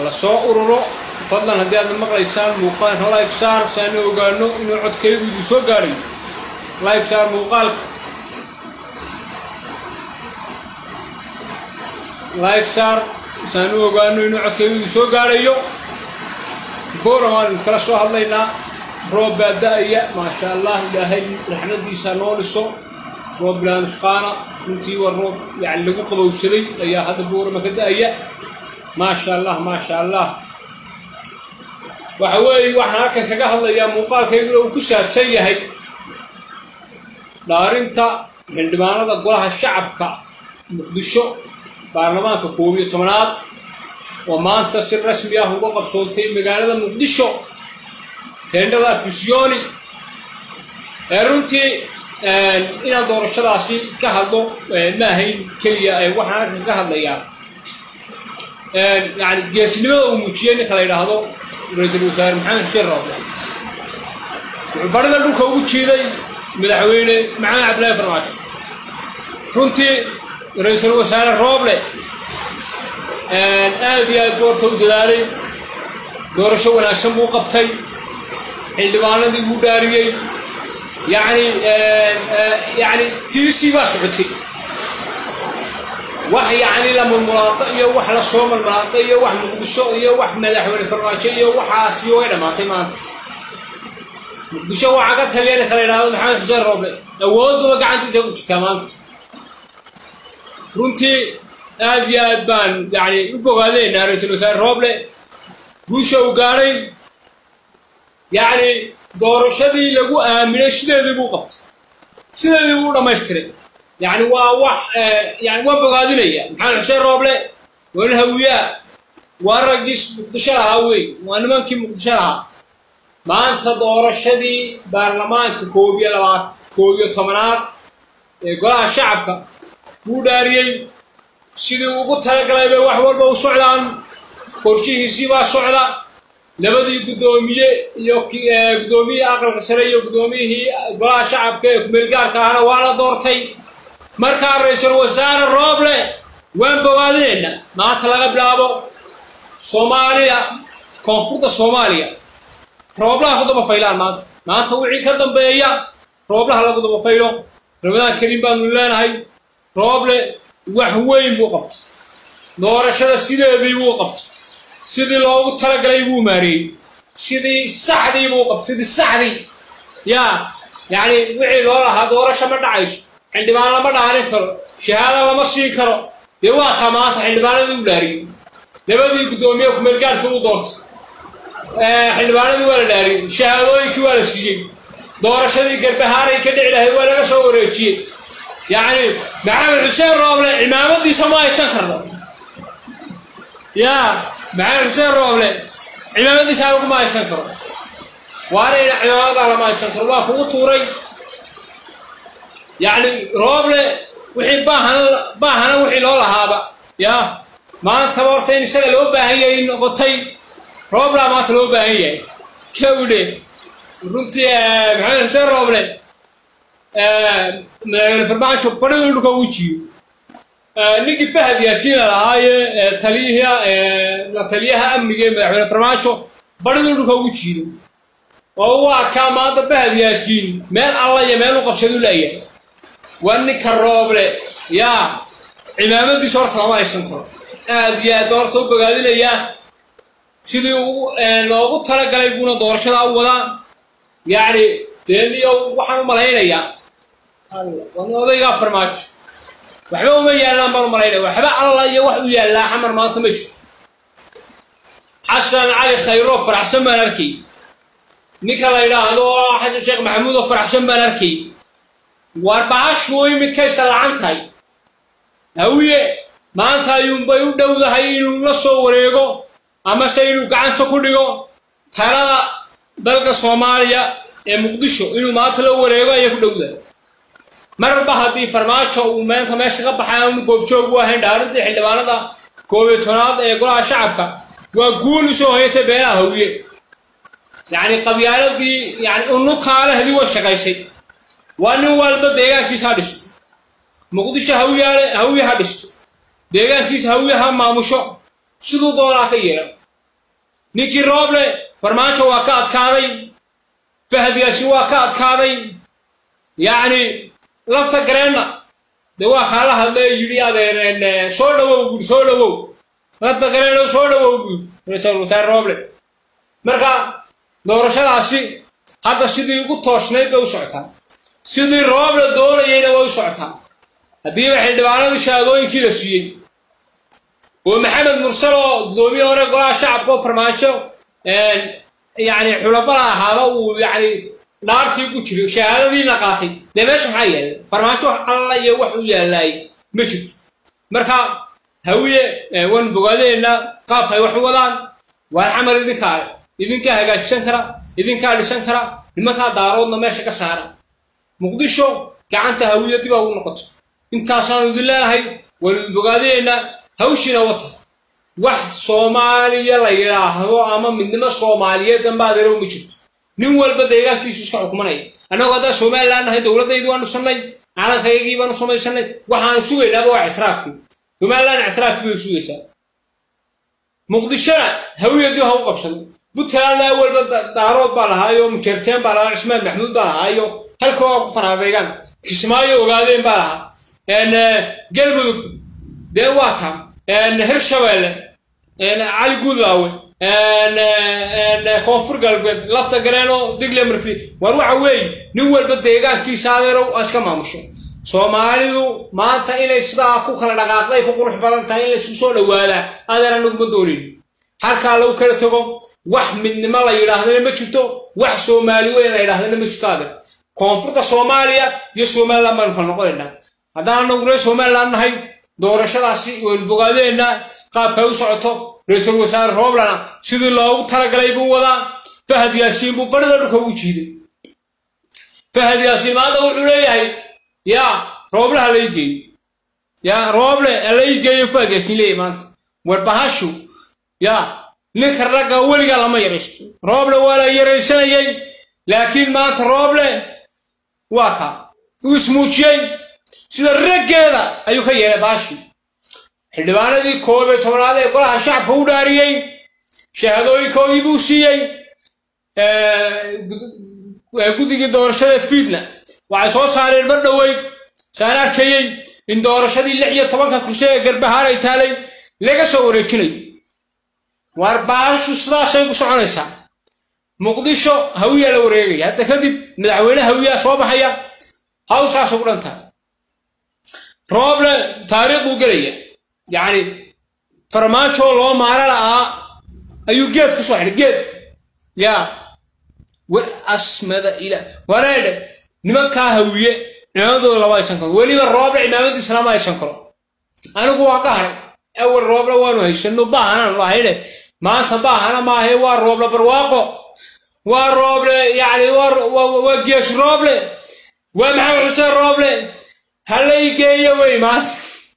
hala soo ururo fadlan haddii aadna maqlaysaan muuqaalka like saar saana ogaano inuu codkaygu idin soo gaadhay like saar muuqaalka like saar saanu ogaano inuu codkaygu idin soo gaadhayo booram aan idinkala soo hadlaynaa roob baa da-aya maasha allah ilaahay raxmadiisa noo dhiso roob bilaa nusqaana runtii waa roob yani lagu qabowsaday ayaa hadda boorama ka da-aya maasha allah maasha allah waxa weeye waxaan halkan kaga hadlayaa muuqaalkayguna uu ku saabsan yahay dhaarinta xildhibaanada golaha shacabka muqdisho baarlamaanka koob iyo tobanaad oo maanta si rasmi ah uga qabsoontay magaalada muqdisho teendhada fusioni ee runtii inaan doorashadaasi ka hadlo ma ahayn keliya waxaan halkan ka hadlayaa yani geesnimada uu muujiyey ninka la yidhaahdo ra-iisul wasaare maxamed xuseen rooble wuxuu barida dhulka ugu jiiday madaxweyne maxamed cabdillahi farmaajo runtii ra-iisul wasaare rooble aad iyo aad goorta u dadaalay doorasho wanaagsan buu qabtay xildhibaanadii buu dhaariyey yani yani tiisii baa socotay wax yacni la mulmulaado iyo wax la soo mulmulaado iyo wax muqdisho iyo wax madaxweyne farmaajo iyo waxaasi way dhammaatay maanta muqdisho waxaa ka taliya ninka la yidhahdo maxamed xuseen rooble awooduba gacantiisa ku jirtaa maanta runtii aad iyo aad baan yani u bogaadaynaa ra-iisul wasaare rooble guusha uu gaadhay yacni doorashadii lagu aaminay sideedii buu qabtay sideedii buu dhamaystiray yani waa wax yani waa bogaadinaya maxamed xuseen rooble waa nin hawiyaa waa raggiis muqdisho lahaa wey waa nimankii muqdisho lahaa maanta doorashadii baarlamaanka koob iyo labaad koob iyo tobanaad ee golaha shacabka buu dhaariyey sidii ugu talagalay bay wax walba u socdaan qorshihiisii baa socda labadii guddoomiye iyo guddoomiyihii aqalka sare iyo guddoomiyihii golaha shacabka ee kumeelgaarka ahna waa la doortay markaa ra-iisul wasaare rooble waan bogaadinayna maanta laga bilaabo soomaaliya koonfurta soomaaliya rooblaha ku daba faylaan maanta maanta wixii ka dambeeya rooblaha lagu daba faylo ramadaan kariim baanu leenahay rooble wax weyn buu qabtay doorashada sideedii buu qabtay sidii loogu talagalay buu maareeyey sidii saxdii buu qabtay sidii saxdii yaa yacni wixii loo lahaa doorasho ma dhacayso xildhibaan lama dhaarin karo shahaada lama siin karo dee waa taa maanta xildhibaanadii u dhaariyey labadii guddoomiye kumeelgaarka u doortay xildhibaanadii waa la dhaariyey shahaadooyinkii waa la siiyey doorashadii garbahaaray ka dhici lahayd waa laga soo wareejiyey yacni maxamed xuseen rooble cimaamadiisa ma haysan karno yaa maxamed xuseen rooble cimaamadiisa laguma haysan karo waarayna cimaamadaa lama haysan karo waa kugu tuuray yacni rooble wixii baahana baahana wixii loo lahaaba yaa maantaba horta in isaga loo baahan yahay noqotay rooblaa maanta loo baahan yahay kawdhe runtii maxamed xuseen rooble madaxweyne farmaajo badhiduu dhulka ugu jiiyo ninkii fahad yaasiina lahaaye taliyaha la taliyaha amniga ee madaxweyne farmaajo badhiduu dhulka ugu jiido oo waa kaa maanta fahad yaasiin meel alla iyo meel u qabsadu laya waa ninka rooble yaa cimaamadiisa horta lama haysan karo aad iyo aad baa horta u bogaadinayaa sidii uu loogu talagalay buuna doorashadaa u wadaa yacni deeniyo waxaan u malaynayaa wan odaygaa farmaajo waxba uma yaallaan baan u malaynaya waxba alla iyo wax u yaallaa xamar maanta ma jiro xasan cali khayro faraxsan baan arkay ninka la yidhaahdo xasan sheekh maxamuud oo faraxsan baan arkay waar bahashu iminkaysa lacan tahay hawiye maanta ayuunbay u dhowdahay inuu la soo wareego amase inuu gacanta ku dhigo talada dalka soomaaliya ee muqdisho inuu maanta la wareego ayay ku dhowdahay marba haddii farmaajo uu meenta meesha ka baxay aanu goobjoog u ahayn dhaarintii xildhibaanada koob iyo tobnaad ee golaha shacabka waa guul usoo hoyatay beelaha hawiye yacni qabyaaladii yani unukaalehadii way shaqaysay waa nin walba deegaankiisa ha dhisto muqdisho hawiyaale hawiye ha dhisto deegaankiisa hawiye ha maamusho siduu doonaa ka yeelo ninkii rooble farmaajo waa ka adkaaday fahdiyaasi waa ka adkaaday yacni lafta gareenna de waa kaala hadlay yidhi adeer soo dhawow buuri soo dhawow lafta gareeno soo dhawow buuri ra-iisul wasaare rooble marka doorashadaasi hadda sidii ugu toosnayd bay u socotaa sidii rooble doonayayna way u socotaa haddiiba xildhibaanadii shahaadooyinkii la siiyey oo maxamed mursal oo gudoomiye hore golaha shacabka oo farmaajo yani xulabada ahaaba uu yani dhaartii ku jiray shahaadadiina qaatay dee meesha maxaa yaalla farmaajo alla iyo wax u yaalaay ma jirto marka hawiye waan bogaadeenna qaabka ay wax u wadaan waar xamar idinkaa idinkaa hagaajisan kara idinkaa dhisan kara nimankaa daaroodna meesha ka saara muqdisho gacanta hawiye dib a ugu noqoto intaasaanu idin leenahay waan idin bogaadeenna hawshiina wata wax soomaaliya la yidhaahdo ama midnimo soomaaliyeed dambaadeero ma jirto nin walba deegaankiisu iska xukumanaya annagoo haddaa somalilan nahay dowladdaydii waanu sannay calankaygii baanu samaysanay waxaanu sugaynaaba waa ictiraafkii somalilan ictiraafkii bay sugaysaa muqdishona hawiyadii ha u qabsado puntlandna walba daarood baa lahaayo mujeerteen baa lahaa cismaan maxmuud baa lahaayo halka waa ku fanaadeegaan kismaayo ogaadeen baa lahaa galmudug dee waa taa hirshabeelle cali guudlaawe koonfur galbeed lafta gareeno digle marfi war waxa weeye nin walba deegaankiisa adeerow iska maamusho soomaalidu maanta inay sidaa ku kala dhaqaaqday ku qurux badan tahay in laysu soo dhawaadaa adeer anaguma doonin halkaa lagu kala tago wax midnimo la yidhaahdana ma jirto wax soomaali weyn la yidhaahdana ma jirto adeer koonfurta soomaaliya iyo somaliland baanu kala noqonaynaa haddaan anagu reer somaliland nahay doorashadaasi waynu bogaadeenna qaabkay u socoto ra-iisul wasaare rooblana sidii loogu talagalay buu wadaa fahad yaasiin buu barida dhulka ugu jiiday fahad yaasiin maanta wuxuu leeyahay yaa rooble ha lai geeyo yaa rooble ha lai geeyo fahad yaasiin leeyahay maanta warbahashu yaa ninka ragga weligaa lama yaraysto rooble waa la yaraysanayay laakiin maanta rooble waa ka uu ismuujiyey sida raggeeda ayuu ka yeelay baashi xildhibaanadii koob iyo tobnaad ee golaha shacabka u dhaariyey shahaadooyinkoodii buu siiyey guddigii doorashada fiidna waxay soo saareen mar dhoweyd saan arkayey in doorashadii lix iyo tobanka kursi ee garbahaan ay taalay laga soo wareejinayo waar baashu sidaasay ku soconaysaa muqdisho hawiyaa la wareegaya hadda kadib madaxweyne hawiyaa soo baxaya hawsaas ugu dhan tahay rooble taariikh buu gelaya yacni farmaajo loo maaro la'aa ayuu geed ku soo xidhay geed yaa war asmada ila wareedhe nimankaa hawiye cimaamadooda lama aysan karo weliba rooble cimaamadiisa lama aysan karo anigu waa ka haray awal rooble waanu haysano baahanaan lahayne maanta baahana maahe waa rooble barwaaqo waa rooble yacni waa gees rooble waa maxamed xuseen rooble halay geeyo wey maanta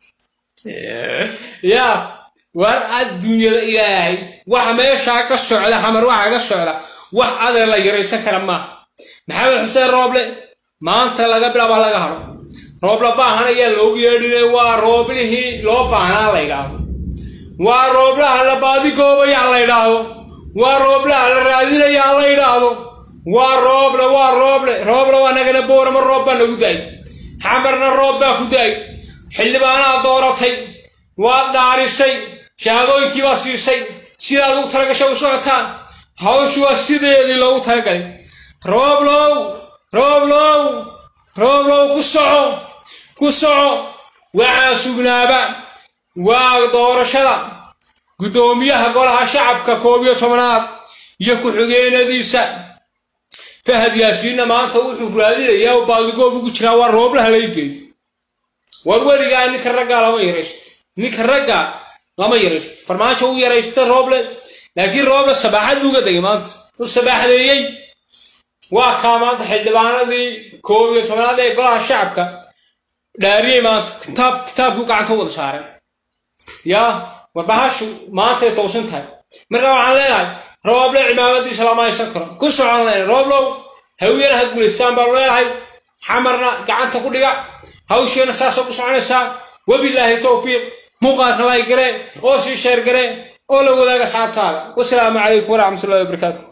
yaa war adduunyada ilaahay waxa meeshaa ka socda xamar waxaa ka socda wax adeer la yaraysan kara maaha maxamed xuseen rooble maanta laga bilaaba laga haro rooble baahan ayaa loogu yeedhinay waa rooblihii loo baahnaa la yidhaahdo waa rooblaha la baadigoobayaa la yidhaahdo waa rooblaha la raadinayaa la yidhaahdo waa rooble waa rooble rooble waa nagana boorama roob baa nagu da-ay xamarna roob baa ku da-ay xildhibaanaha dooratay waad dhaarisay shahaadooyinkii baa siisay sidaad ugu talagashay u socotaan hawshu waa sideedii loogu talagalay rooblow rooblow rooblow ku soco ku soco waxaa sugnaaba waa doorashada guddoomiyaha golaha shacabka koob iyo tobanaad iyo ku-xigeenadiisa fahad yaasiinna maanta wuxuu raadinayaa oo baadigoob ugu jiraa waa rooblaha lay geeyo war weligaa ninka raggaa lama yaraysto ninka ragga lama yaraysto farmaajo u yaraysta rooble laakiin rooble sabaaxad buuga degay maanta u sabaaxdeeyey waa kaa maanta xildhibaanadii koob iyo tobanaad ee golaha shacabka dhaariyey maanta kitaab kitaabkii gacanta wada saareen yaa warbahashu maantay toosan tahay marka waxaan leenahay rooble cimaamadiisa lama haysan karo ku socon leenahay rooblow hawiyana ha guulaystaan baanu leenahay xamarna gacanta ku dhiga hawsheena saasa ku soconaysaa wabilaahi towfiiq muuqaalka lay garee oo sii sheer garee oo la wadaaga asxaabtaada wasalaamu calaykum waraxmatullahi wabarakaatu